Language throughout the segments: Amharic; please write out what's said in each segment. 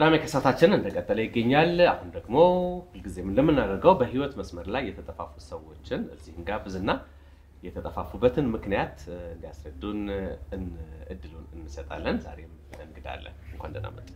ቅዳሜ ከሰዓታችን እንደቀጠለ ይገኛል። አሁን ደግሞ ሁልጊዜም እንደምናደርገው በህይወት መስመር ላይ የተጠፋፉ ሰዎችን እዚህ እንጋብዝና የተጠፋፉበትን ምክንያት እንዲያስረዱን እድሉን እንሰጣለን። ዛሬም እንግዳለን። እንኳን ደህና መጡ።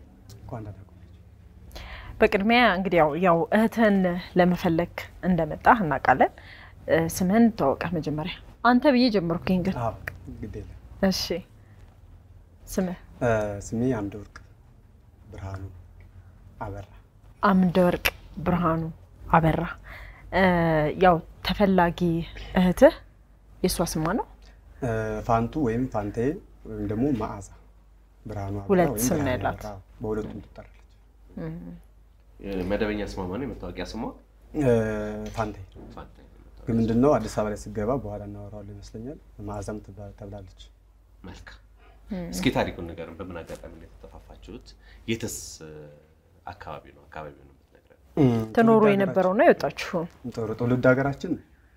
በቅድሚያ እንግዲህ ያው ያው እህትህን ለመፈለግ እንደመጣህ እናውቃለን። ስምህን ተዋወቀህ መጀመሪያ። አንተ ብዬ ጀመርኩኝ ግን ግዴለ እሺ፣ ስምህ ስሜ አምደ ወርቅ ብርሃኑ አበራ። አምደ ወርቅ ብርሃኑ አበራ። ያው ተፈላጊ እህትህ የእሷ ስሟ ነው? ፋንቱ ወይም ፋንቴ ወይም ደግሞ መዓዛ ብርሃኑ አበራ ሁለት ወይም ስም ነው ብርሃኑ ያላት። አበራ። በሁለቱም ትጠራለች። መደበኛ ስሟ ማነው? የመታወቂያ ስሟ ፋንቴ ፋንታ። ግን ምንድነው አዲስ አበባ ላይ ስገባ በኋላ እናወራዋለን ይመስለኛል። መዓዛም ትባ- ተብላለች። መልካም። እስኪ ታሪኩን ንገረን። በምን አጋጣሚ ነው የተጠፋፋችሁት? የትስ አካባቢ ነው? አካባቢው ነው የምትነግረን። ትኖሩ ትውልድ የነበረው ነው የወጣችሁ? ሀገራችን- ጥሩ ትውልድ ሀገራችን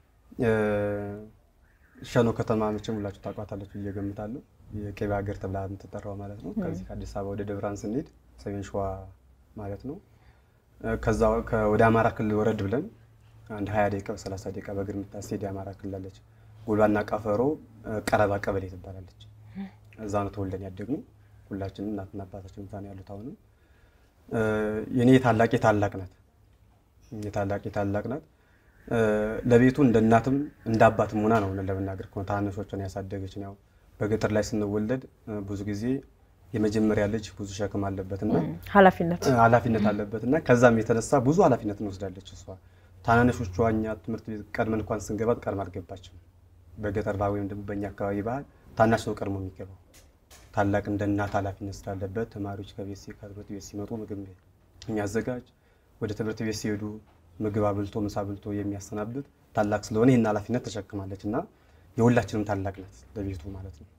ሸኖ ከተማ መቼም ሁላችሁ ታውቋታላችሁ ብዬ እገምታለሁ። የቅቤ ሀገር ተብላ የምትጠራው ማለት ነው። ከዚህ ከአዲስ አበባ ወደ ደብራን ስንሄድ ሰሜን ሸዋ ማለት ነው። ከዛ ከ- ወደ አማራ ክልል ወረድ ብለን አንድ 20 ደቂቃ በ30 ደቂቃ በእግር የምታስሄድ የአማራ ክልል አለች። ጎልባና ቀፈሮ ቀረባ ቀበሌ ትባላለች። እዛ ነው ተወልደን ያደግነው። ሁላችንም እናትና አባታችን ምታ ነው ያሉት። አሁንም የኔ ታላቄ ታላቅ ናት። የታላቄ ታላቅ ናት። ለቤቱ እንደ እናትም እንደ አባትም ሆና ነው እውነት ለመናገር ከሆነ ታናናሾቿን ያሳደገች ነው። በገጠር ላይ ስንወለድ ብዙ ጊዜ የመጀመሪያ ልጅ ብዙ ሸክም አለበትና ኃላፊነት ኃላፊነት አለበት እና ከዛም የተነሳ ብዙ ኃላፊነት እንወስዳለች እሷ። ታናናሾቿ እኛ ትምህርት ቤት ቀድመን እንኳን ስንገባ ቀድማ አልገባችም። በገጠር ባህል ወይም ደግሞ በእኛ አካባቢ ባህል ታናሽ ነው ቀድሞ የሚገባው። ታላቅ እንደ እናት ኃላፊነት ስላለበት ተማሪዎች ከቤት ሲ- ከትምህርት ቤት ሲመጡ ምግብ የሚያዘጋጅ ወደ ትምህርት ቤት ሲሄዱ ምግብ አብልቶ ምሳ አብልቶ የሚያሰናብት ታላቅ ስለሆነ ይህን ኃላፊነት ተሸክማለች እና የሁላችንም ታላቅ ናት ለቤቱ ማለት ነው።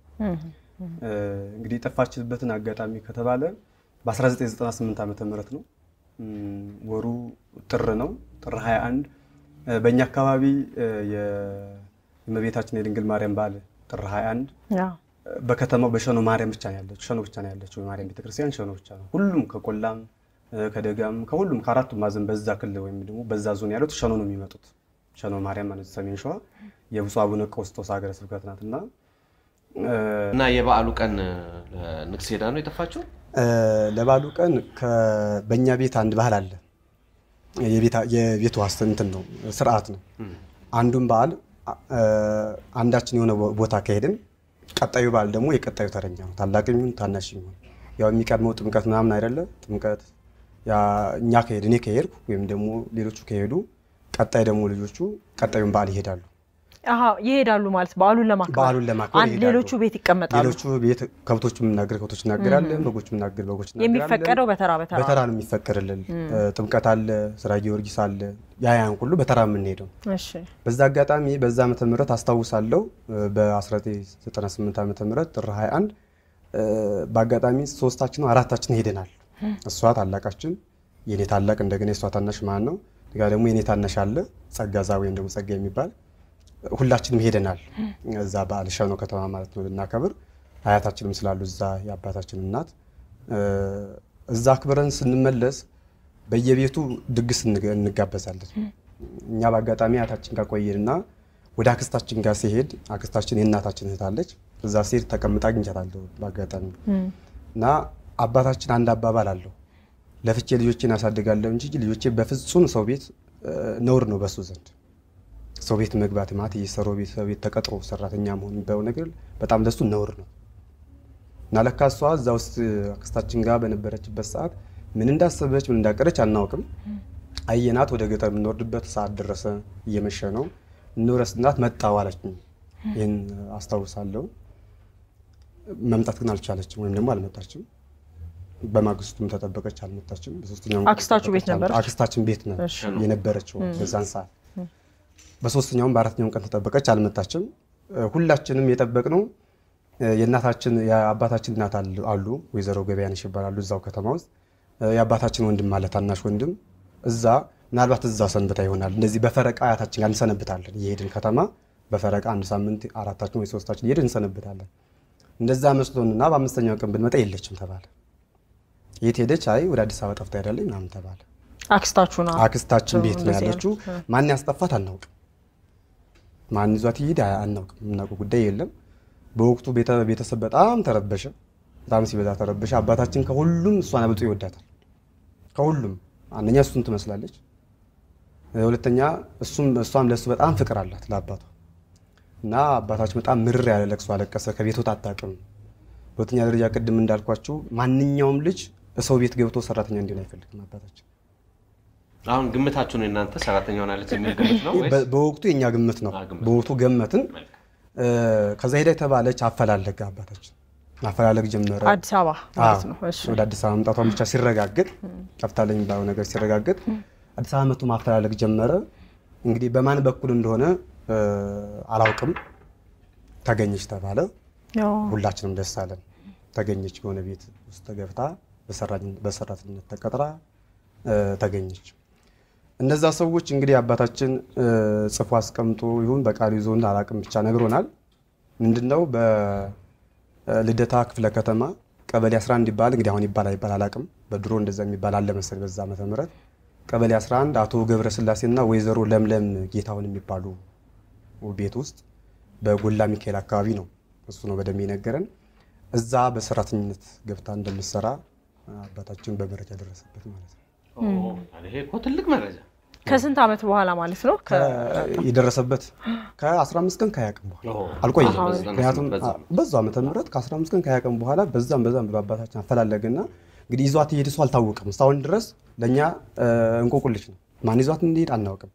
እንግዲህ የጠፋችበትን አጋጣሚ ከተባለ በ1998 ዓመተ ምህረት ነው። እም፣ ወሩ ጥር ነው። ጥር 21 እ፣ በእኛ አካባቢ እ፣ የ- የእመቤታችን የድንግል ማርያም በዓል ጥር 21 ያው እ፣ በከተማው በሸኖ ማርያም ብቻ ነው ያለችው። ሸኖ ብቻ ነው ያለችው የማርያም ቤተክርስቲያን ሸኖ ብቻ ነው። ሁሉም ከቆላም እ፣ ከደጋም ከሁሉም ከአራቱም ማዕዘን በዛ ክልል ወይም ደግሞ በዛ ዞን ያሉት ሸኖ ነው የሚመጡት። ሸኖ ማርያም ማለት ሰሜን ሸዋ የብፁዕ አቡነ ቀውስጦስ ሀገረ ስብከት ናት እና እ፣ እና የበዓሉ ቀን ንግስ ሄዳ ነው የጠፋችው? እ፣ ለበዓሉ ቀን ከ- በእኛ ቤት አንድ ባህል አለ። የቤታ- የቤቱ ዋስት እንትን ነው ስርዓት ነው። አንዱን በዓል እ፣ አንዳችን የሆነ ቦ- ቦታ ከሄድን ቀጣዩ በዓል ደግሞ የቀጣዩ ተረኛ ነው። ታላቅ የሚሆን ታናሽ የሚሆን ያው የሚቀድመው ጥምቀት ምናምን አይደለ? ጥምቀት ያ እኛ ከሄድ እኔ ከሄድኩ ወይም ደግሞ ሌሎቹ ከሄዱ ቀጣይ ደግሞ ልጆቹ ቀጣዩን በዓል ይሄዳሉ። አሀ ይሄዳሉ ማለት በዓሉን ለማክበር በዓሉን ለማክበር አንድ ይሄዳሉ። ሌሎቹ ቤት ይቀመጣሉ። ሌሎቹ ቤት ከብቶች የምናገር ከብቶች እናገራለን፣ በጎች የምናገር በጎች እናገራለን። የሚፈቀደው በተራ በተራ በተራ ነው የሚፈቀድልን። ጥምቀት አለ፣ ስራ ጊዮርጊስ አለ፣ ያያን ሁሉ በተራ የምንሄደው። እሺ በዛ አጋጣሚ በዛ ዓመተ ምህረት አስታውሳለሁ በ1998 ዓመተ ምህረት ጥር 21 እ፣ በአጋጣሚ ሶስታችን ነው አራታችን ሄደናል። እሷ ታላቃችን፣ የኔ ታላቅ እንደገና የእሷ ታናሽ ማን ነው ጋ ደግሞ የኔ ታናሽ አለ ጸጋዛ ወይም ደግሞ ጸጋ የሚባል ሁላችንም ሄደናል። እዛ በዓል ሸኖ ከተማ ማለት ነው ልናከብር አያታችንም ስላሉ እዛ የአባታችን እናት እ፣ እዛ አክብረን ስንመለስ በየቤቱ ድግስ እንገ- እንጋበዛለን። እኛ በአጋጣሚ አያታችን ጋር ቆየንና ወደ አክስታችን ጋር ሲሄድ አክስታችን የእናታችን እህት አለች። እዛ ሲሄድ ተቀምጣ አግኝቻታለሁ በአጋጣሚ እና አባታችን አንድ አባባል አለው ለፍቼ ልጆቼን አሳድጋለሁ እንጂ ልጆቼ በፍጹም ሰው ቤት እ፣ ነውር ነው በሱ ዘንድ ሰው ቤት መግባት ማለት እየሰሩ ቤት ሰው ቤት ተቀጥሮ ሰራተኛ መሆን የሚባለው ነገር በጣም ለሱ ነውር ነው። እና ለካ እሷ እዛ ውስጥ አክስታችን ጋር በነበረችበት ሰዓት ምን እንዳሰበች ምን እንዳቀረች አናውቅም። አየናት። ወደ ገጠር የምንወርድበት ሰዓት ደረሰ፣ እየመሸ ነው። እንውረስ እናት መጣሁ አለችኝ። ይህን አስታውሳለሁ። መምጣት ግን አልቻለችም፣ ወይም ደግሞ አልመጣችም። በማግስቱም ተጠበቀች፣ አልመጣችም። በሶስተኛውም ቀን አክስታችሁ ቤት ተጠበቀች፣ ነበረች? አክስታችን ቤት ነው እሺ። የነበረችው በዛን ሰዓት። በሶስተኛውም በአራተኛውም ቀን ተጠበቀች፣ አልመጣችም። እ፣ ሁላችንም የጠበቅነው እ፣ የእናታችን የአባታችን እናት አሉ- አሉ ወይዘሮ ገበያነሽ ይባላሉ እዛው ከተማ ውስጥ እ፣ የአባታችን ወንድም አለ ታናሽ ወንድም እዛ ምናልባት እዛ ሰንብታ ይሆናል። እንደዚህ በፈረቃ አያታችን ጋር እንሰነብታለን እየሄድን ከተማ በፈረቃ አንድ ሳምንት አራታችን ወይ ሶስታችን እየሄድን እንሰነብታለን። እንደዛ መስሎንና በአምስተኛው ቀን ብንመጣ የለችም ተባለ። የት ሄደች? አይ ወደ አዲስ አበባ ጠፍታ ሄዳለች ምናምን ተባለ። አክስታችሁ ነው አክስታችን ቤት ነው እንደዚህ ያለችው። ማን ያስጠፋት አናውቅም። ማን ይዟት ይሄድ አናውቅም። የምናውቀው ጉዳይ የለም። በወቅቱ ቤተ- ቤተሰብ በጣም ተረበሸ። በጣም ሲበዛ ተረበሸ። አባታችን ከሁሉም እሷን አብልጦ ይወዳታል። ከሁሉም አንደኛ እሱን ትመስላለች፣ ሁለተኛ እሱም እሷም ለእሱ በጣም ፍቅር አላት ለአባቷ እና አባታችን በጣም ምርር ያለ ለቅሶ አለቀሰ። ከቤት ወጣ አታውቅም። በሁለተኛ ደረጃ ቅድም እንዳልኳችሁ ማንኛውም ልጅ ሰው ቤት ገብቶ ሰራተኛ እንዲሆን አይፈልግም አባታችን። አሁን ግምታችሁ ነው እናንተ ሰራተኛ ሆናለች የሚል ግምት ነው ወይስ? በ- በወቅቱ የኛ ግምት ነው። አ፣ ግምት። በወቅቱ ገመትን። መልካም። እ፣ ከዛ ሄዳ የተባለች አፈላለገ አባታችን ማፈላለግ ጀመረ። አዲስ አበባ ማለት ነው። እሺ ወደ አዲስ አበባ መምጣቷን ብቻ ሲረጋገጥ ጠፍታለኝ የሚባለው ነገር ሲረጋገጥ አዲስ አበባ መጥቶ ማፈላለግ ጀመረ። እንግዲህ በማን በኩል እንደሆነ እ፣ አላውቅም። ተገኘች ተባለ። ያው ሁላችንም ደስ አለን። ተገኘች በሆነ ቤት ውስጥ ገብታ በሰራኝ- በሰራተኝነት ተቀጥራ እ፣ ተገኘች። እነዛ ሰዎች እንግዲህ አባታችን እ፣ ጽፎ አስቀምጦ ይሁን በቃሉ ይዞ አላቅም ብቻ ነግሮናል። ምንድነው በልደታ ክፍለ ከተማ ቀበሌ 11 ይባል እንግዲህ አሁን ይባል አይባል አላቅም። በድሮ እንደዛ የሚባል አለ መሰለኝ በዛ ዓመተ ምህረት ቀበሌ 11 አቶ ገብረስላሴና ወይዘሮ ለምለም ጌታሁን የሚባሉ ቤት ውስጥ በጎላ ሚካኤል አካባቢ ነው እሱ ነው በደንብ የነገረን። እዛ በሰራተኝነት ገብታ እንደምትሰራ አባታችን በመረጃ ደረሰበት ማለት ነው። ኦ፣ ይሄ እኮ ትልቅ መረጃ ከስንት ዓመት በኋላ ማለት ነው? ከ- የደረሰበት ከ15 ቀን ከሀያ ቀን በኋላ ኦ፣ አልቆየም። አሃ፣ በዛ ምክንያቱም በዛ አ- በዛው ዓመተ ምህረት ከ15 ቀን ከሀያ ቀን በኋላ በዛም በዛም ብሎ አባታችን አፈላለገና እንግዲህ ይዟት ይሄድ እሱ አልታወቅም። እስካሁን ድረስ ለእኛ እ፣ እንቆቁልሽ ነው። ማን ይዟት እንዲሄድ አናውቅም።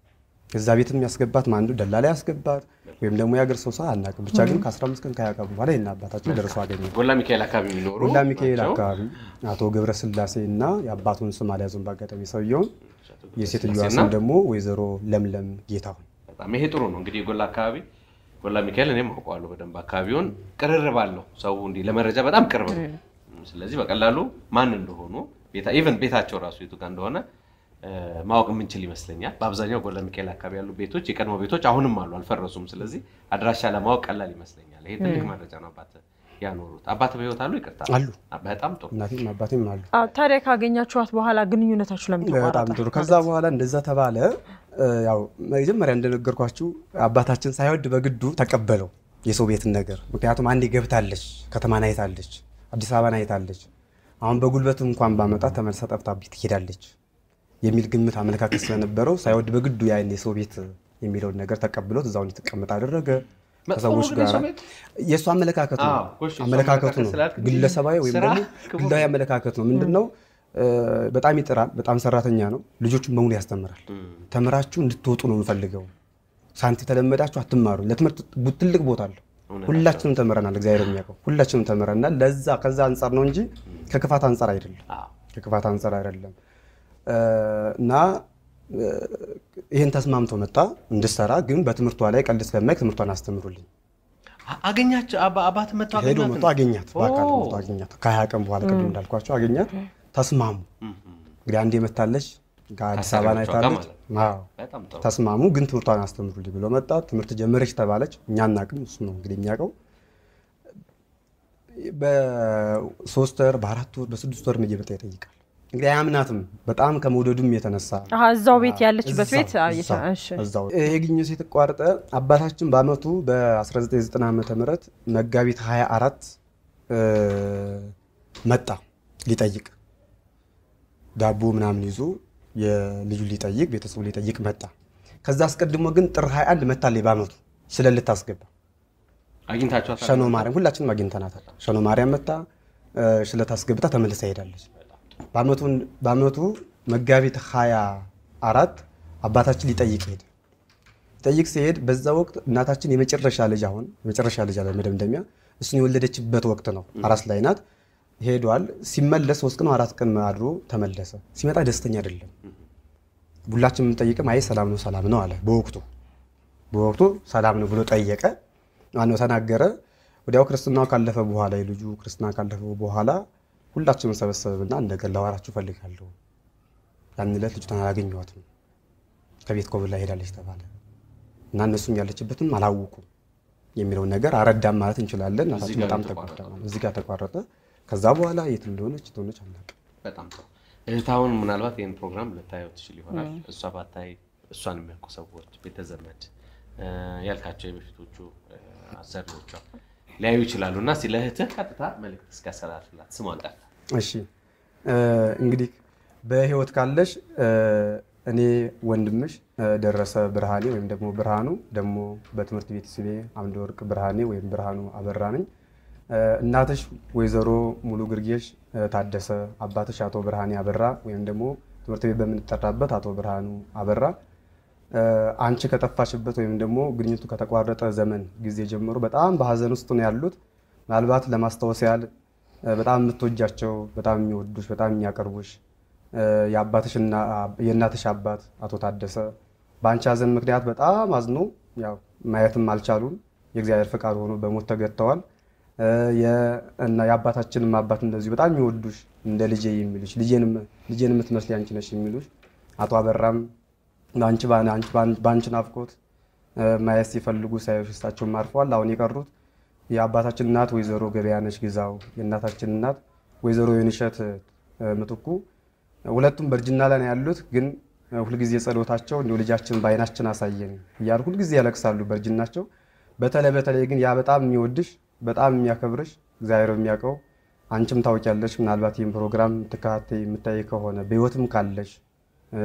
እዛ ቤትም ያስገባት ማን እንደው ደላላ ያስገባት ወይም ደግሞ የሀገር ሰው ሰው አናውቅም። ብቻ ግን ከ15 ቀን ከሀያ ቀን በኋላ ይህን አባታችን ደርሶ አገኘ። ጎላ ሚካኤል አካባቢ የሚኖሩ ወላ ሚካኤል ናቸው። አካባቢ አቶ ገብረስላሴ እና የአባቱን ስም አልያዙም በአጋጣሚ ሰውየውን። የሴትዮዋ እና ስም ደግሞ ወይዘሮ ለምለም ጌታሁን በጣም ይሄ ጥሩ ነው። እንግዲህ የጎላ አካባቢ ጎላ ሚካኤል እኔም አውቀዋለሁ በደንብ አካባቢውን ቅርርብ አለው ሰው እንዲህ ለመረጃ በጣም ቅርብ ነው። ስለዚህ በቀላሉ ማን እንደሆኑ ኢቨን ቤታቸው ራሱ የቱ ጋር እንደሆነ እ፣ ማወቅ የምንችል ይመስለኛል። በአብዛኛው ጎላ ሚካኤል አካባቢ ያሉ ቤቶች የቀድሞ ቤቶች አሁንም አሉ፣ አልፈረሱም። ስለዚህ አድራሻ ለማወቅ ቀላል ይመስለኛል። ይሄ ትልቅ መረጃ ነው። አባት ያኖሩት አባት በህይወት አሉ? ይቅርታ አሉ። በጣም ጥሩ እናቴም አባቴም አሉ። አ፣ ታዲያ ካገኛችኋት በኋላ ግንኙነታችሁ ለምን በጣም ተቋረጠ? ጥሩ። ከዛ በኋላ እንደዛ ተባለ። እ፣ ያው መጀመሪያ እንደነገርኳችሁ አባታችን ሳይወድ በግዱ ተቀበለው የሰው ቤትን ነገር። ምክንያቱም አንዴ ገብታለች፣ ከተማን አይታለች፣ አዲስ አበባን አይታለች። አሁን በጉልበትም እንኳን ባመጣት ተመልሳ ጠፍታብኝ ትሄዳለች የሚል ግምት አመለካከት ስለነበረው ሳይወድ በግዱ ያን የሰው ቤት የሚለውን ነገር ተቀብሎት እዛው እንድትቀመጥ አደረገ። መጥፎ ከሰዎች ነው ግን ጋር የሰው ቤት? የእሱ አመለካከት ነው። አዎ፣ እሺ፣ የእሱ አመለካከቱ አመለካከት ነው። ስላልክ እንጂ ግለሰባዊ ወይም ስራ ደግሞ ክቡር ግላዊ አመለካከት ነው። ምንድን ነው? እ፣ በጣም ይጥራል። በጣም ሰራተኛ ነው። ልጆቹን በሙሉ ያስተምራል። ተምራችሁ እንድትወጡ ነው የምፈልገው። ሳንቲ ተለመዳችሁ አትማሩ። ለትምህርት ቡ- ትልቅ ቦታ አለው። እውነት ሁላችንም ተምረናል። እግዚአብሔር የሚያውቀው ሁላችንም ተምረናል። ለዛ ከዛ አንጻር ነው እንጂ ከክፋት አንጻር አይደለም። አዎ። ከክፋት አንጻር አይደለም እ፣ እና እ፣ ይህን ተስማምቶ መጣ እንድሰራ። ግን በትምህርቷ ላይ ቀልድ ስለማይክ ትምህርቷን አስተምሩልኝ አ- አገኛቸው አባ- አባት መጥተው ሄዶ አገኟት መጥቶ አገኛት። በአካል ኦ። መጥቶ አገኛት። ከሀያ ቀን በኋላ ቅድም እንዳልኳቸው አገኛት። ተስማሙ። እም፣ እም። እንግዲህ አንዴ መታለች ከአዲስ አበባ ከአሰሪዎቿ ጋር ናይታለች። ማለት አዎ በጣም ጥሩ ተስማሙ። ግን ትምህርቷን አስተምሩልኝ ብሎ መጣ። ትምህርት ጀመረች ተባለች። እኛ አናውቅም፣ እሱ ነው እንግዲህ የሚያውቀው። በሶስት ወር በአራት ወር በስድስት ወር እየመጣ ይጠይቃል። እንግዲህ አያምናትም። በጣም ከመውደዱም የተነሳ አሀ፣ እዛው ቤት ያለችበት እዛው፣ ቤት አ፣ እዛው፣ የተ- እሺ። እዛው። ይሄ ግንኙነት የተቋረጠ አባታችን በአመቱ በ1990 ዓ ም መጋቢት 24 እ፣ መጣ ሊጠይቅ ዳቦ ምናምን ይዞ የልጁ ሊጠይቅ ቤተሰቡ ሊጠይቅ መጣ። ከዛ አስቀድሞ ግን ጥር 21 መታለች በአመቱ ስለ ልታስገባ አግኝታችኋታል? ሸኖ ማርያም ሁላችንም አግኝተናታል። ሸኖ ማርያም መታ እ፣ ሽለት አስገብታ ተመልሳ ሄዳለች። በአመቱ- በአመቱ መጋቢት 24 አባታችን ሊጠይቅ ሄደ። ሊጠይቅ ሲሄድ በዛ ወቅት እናታችን የመጨረሻ ልጅ አሁን የመጨረሻ ልጅ አለ መደምደሚያ እሱን የወለደችበት ወቅት ነው። አራስ ላይ ናት። ሄዷል። ሲመለስ ሶስት ቀን አራት ቀን አድሮ ተመለሰ። ሲመጣ ደስተኛ አይደለም። ሁላችን የምንጠይቅም አይ ሰላም ነው ሰላም ነው አለ። በወቅቱ በወቅቱ ሰላም ነው ብሎ ጠየቀ። ማነው ተናገረ። ወዲያው ክርስትናው ካለፈ በኋላ የልጁ ክርስትና ካለፈ በኋላ ሁላችንም ሰበሰብና እንደገና ላወራችሁ እፈልጋለሁ። ያን ዕለት ልጅቷን አላገኘኋትም ከቤት ኮብላ ሄዳለች ተባለ እና እነሱም ያለችበትም አላወቁም የሚለውን ነገር አረዳም ማለት እንችላለን። እናታችን ጋር በጣም ነው ተጎዳ። እዚህ ጋር ተቋረጠ። ከዛ በኋላ የት እንደሆነች እንደሆነች አናውቅም። በጣም ጥሩ። እህታውን ምናልባት ይህን ፕሮግራም ልታየው ትችል ይሆናል። እሷ ባታይ እሷን የሚያውቁ ሰዎች ቤተዘመድ እ፣ ያልካቸው የበፊቶቹ እ፣ አሰሪዎቿ ሊያዩ ይችላሉ እና ስለ እህትህ ቀጥታ መልዕክት እስኪያስተላልፍላት ስሟን ጠርታ እሺ እ፣ እንግዲህ በህይወት ካለሽ እ፣ እኔ ወንድምሽ እ፣ ደረሰ ብርሃኔ ወይም ደግሞ ብርሃኑ ደግሞ በትምህርት ቤት ስሜ አምደ ወርቅ ብርሃኔ ወይም ብርሃኑ አበራ ነኝ። እ፣ እናትሽ ወይዘሮ ሙሉ ግርጌሽ እ፣ ታደሰ፣ አባትሽ አቶ ብርሃኔ አበራ ወይም ደግሞ ትምህርት ቤት በምንጠራበት አቶ ብርሃኑ አበራ እ፣ አንቺ ከጠፋሽበት ወይም ደግሞ ግንኙቱ ከተቋረጠ ዘመን ጊዜ ጀምሮ በጣም በሀዘን ውስጥ ነው ያሉት። ምናልባት ለማስታወስ ያህል እ፣ በጣም የምትወጃቸው በጣም የሚወዱሽ በጣም የሚያቀርቡሽ እ፣ የአባትሽና የእናትሽ አባት አቶ ታደሰ በአንቺ ሀዘን ምክንያት በጣም አዝኖ ያው ማየትም አልቻሉም። የእግዚአብሔር ፈቃድ ሆኖ በሞት ተገድተዋል። እ፣ የ- እና የአባታችንም አባት እንደዚሁ በጣም የሚወዱሽ እንደ ልጄ የሚሉሽ ልጄን የምትመስል አንቺ ነሽ የሚሉሽ አቶ አበራም በአንቺ በአንቺ በአንቺ ናፍቆት እ፣ ማየት ሲፈልጉ ሳይሆን እሳቸውም አርፈዋል። አሁን የቀሩት የአባታችን እናት ወይዘሮ ገበያነሽ ግዛው፣ የእናታችን እናት ወይዘሮ የንሸት እ፣ ምትኩ ሁለቱም በእርጅና ላይ ነው ያሉት። ግን እ፣ ሁልጊዜ ጸሎታቸው እንዲሁ ልጃችን በዓይናችን አሳየን እያሉ ሁልጊዜ ያለቅሳሉ በእርጅናቸው። በተለይ በተለይ ግን ያ በጣም የሚወድሽ በጣም የሚያከብርሽ እግዚአብሔር የሚያውቀው አንቺም ታውቂያለሽ። ምናልባት ይህን ፕሮግራም ትከታተይ የምታይ ከሆነ በህይወትም ካለሽ እ፣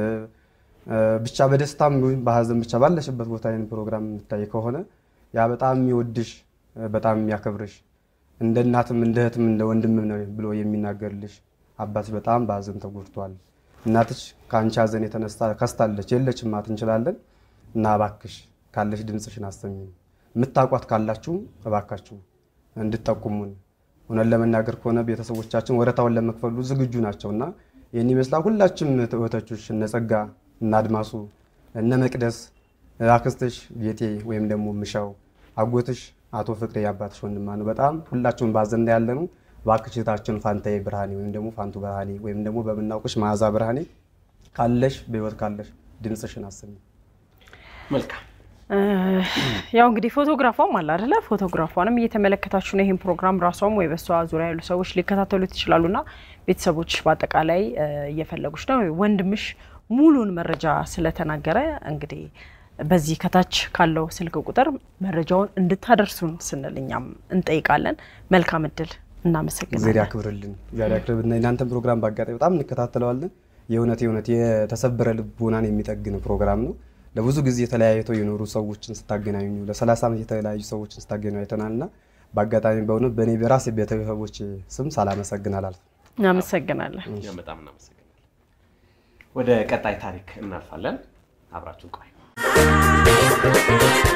እ፣ ብቻ በደስታም ይሁን በሀዘን ብቻ ባለሽበት ቦታ ይህን ፕሮግራም የምታይ ከሆነ ያ በጣም የሚወድሽ እ፣ በጣም የሚያከብርሽ እንደ እናትም እንደ እህትም እንደ ወንድምም ነው ብሎ የሚናገርልሽ አባትሽ በጣም በሀዘን ተጎድቷል። እናትሽ ከአንቺ ሀዘን የተነሳ ከስታለች የለችም ማለት እንችላለን እና እባክሽ ካለሽ ድምፅሽን አሰሚን። የምታውቋት ካላችሁ እባካችሁ እንድጠቁሙን። እውነት ለመናገር ከሆነ ቤተሰቦቻችን ወረታውን ለመክፈሉ ዝግጁ ናቸው እና ይህን ይመስላል። ሁላችም እህቶችሽ እነ ጸጋ እነ አድማሱ እነ መቅደስ አክስትሽ ጌጤ ወይም ደግሞ ምሻው አጎትሽ አቶ ፍቅሬ የአባትሽ ወንድማ ነው። በጣም ሁላችሁም ባዘን ላይ ያለ ነው። እባክሽ እህታችን ፋንታዬ ብርሃኔ ወይም ደግሞ ፋንቱ ብርሃኔ ወይም ደግሞ በምናውቅሽ መዓዛ ብርሃኔ ካለሽ በህይወት ካለሽ ድምፅሽን አሰሚ። መልካም ያው እንግዲህ ፎቶግራፏም አለ አይደለ? ፎቶግራፏንም እየተመለከታችሁ ነው። ይህን ፕሮግራም ራሷም ወይ በሷ ዙሪያ ያሉ ሰዎች ሊከታተሉት ይችላሉና ቤተሰቦች በአጠቃላይ እ፣ እየፈለጉች ነው። ወንድምሽ ሙሉን መረጃ ስለተናገረ እንግዲህ በዚህ ከታች ካለው ስልክ ቁጥር መረጃውን እንድታደርሱን ስንል እኛም እንጠይቃለን። መልካም እድል። እግዚአብሔር እናመሰግናለን። ያክብርልን። እግዚአብሔር ያክብርልን። የእናንተን ፕሮግራም በአጋጣሚ በጣም እንከታተለዋለን። የእውነት የእውነት የተሰበረ ልቦናን የሚጠግን ፕሮግራም ነው። ለብዙ ጊዜ የተለያይተው የኖሩ ሰዎችን ስታገናኙ ለ30 ዓመት የተለያዩ ሰዎችን ስታገናኙ አይተናል እና በአጋጣሚ በእውነት በእኔ በራሴ ቤተሰቦች ስም ሳላመሰግን አላልፍም። እናመሰግናለን። እኛም በጣም እናመሰግናለን። ወደ ቀጣይ ታሪክ እናልፋለን። አብራችሁን ቆዩ።